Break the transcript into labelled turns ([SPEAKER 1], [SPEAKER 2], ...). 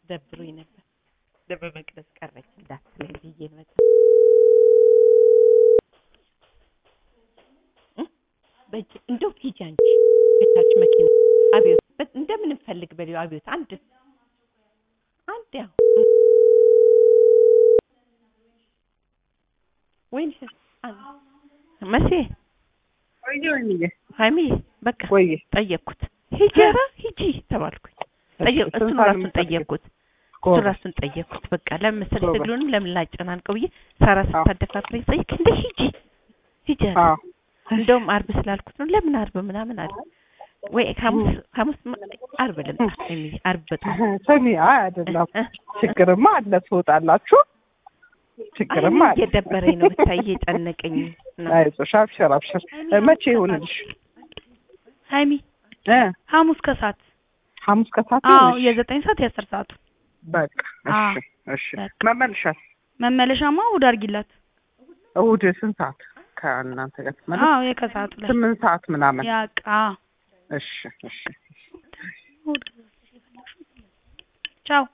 [SPEAKER 1] ደብሮኝ ነበር። ደብረ መቅደስ ቀረች እንዳትለኝ ብዬ ነው። እ በእጅ እንደው ሂጂ አንቺ ቤታች መኪና አብዮት በ- እንደምን እንፈልግ በሊው አብዮት አንድ አንድ ያው ወይን መሴ
[SPEAKER 2] ቆየ ወይንዬ
[SPEAKER 1] ሀይሚ በቃ
[SPEAKER 2] ቆየ
[SPEAKER 1] ጠየቅኩት። ሂጂ ኧረ ሂጂ ተባልኩኝ። ጠየቅ
[SPEAKER 2] እሺ፣
[SPEAKER 1] እሱን
[SPEAKER 2] ስንት ሰዓት
[SPEAKER 1] ራሱን
[SPEAKER 2] የምትፈልጊው?
[SPEAKER 1] ጠየቅኩት። እሱ
[SPEAKER 2] ጎበዝ።
[SPEAKER 1] ራሱን ጠየቅኩት። በቃ ለምን መሰለኝ
[SPEAKER 2] ጎበዝ።
[SPEAKER 1] ትግሉንም ለምን ላጨናንቀው ብዬ ሳራ
[SPEAKER 2] አዎ።
[SPEAKER 1] ስታደፋፍረኝ ጠይቅ እንደ ሂጂ ሂጂ አለ።
[SPEAKER 2] አዎ
[SPEAKER 1] እንደውም አርብ ስላልኩት ነው ለምን አርብ ምናምን አለ። ወይ ሐሙስ ሐሙስ ማ- አርብ ልምጣ የሚል አርብ በጣም
[SPEAKER 2] ስሚ፣ አይ አይደለም፣ ችግርማ አለ ትወጣላችሁ። ችግርማ
[SPEAKER 1] አይ
[SPEAKER 2] አለ።
[SPEAKER 1] እየደበረኝ ነው ብታይ እየጨነቀኝ ነው።
[SPEAKER 2] አይዞሽ፣ አብሽር አብሽር። መቼ ይሁንልሽ?
[SPEAKER 3] ሀይሚ
[SPEAKER 2] እ
[SPEAKER 3] ሐሙስ ከሰዓት
[SPEAKER 2] ሐሙስ ከሰዓት
[SPEAKER 3] አዎ
[SPEAKER 2] ይሁንልሽ?
[SPEAKER 3] የዘጠኝ ሰዓት የአስር ሰዓቱ
[SPEAKER 2] በቃ
[SPEAKER 3] አዎ።
[SPEAKER 2] እሺ፣ እሺ።
[SPEAKER 3] በቃ።
[SPEAKER 2] መመልሻት
[SPEAKER 3] መመለሻማ እሑድ አድርጊላት።
[SPEAKER 2] እሑድ ስንት ሰዓት ከእናንተ ጋር ትመለስ?
[SPEAKER 3] አዎ የከሰዓቱ ላይ
[SPEAKER 2] ስምንት ሰዓት ምናምን።
[SPEAKER 3] ያቃ
[SPEAKER 2] እሺ፣ እሺ።
[SPEAKER 3] ቻው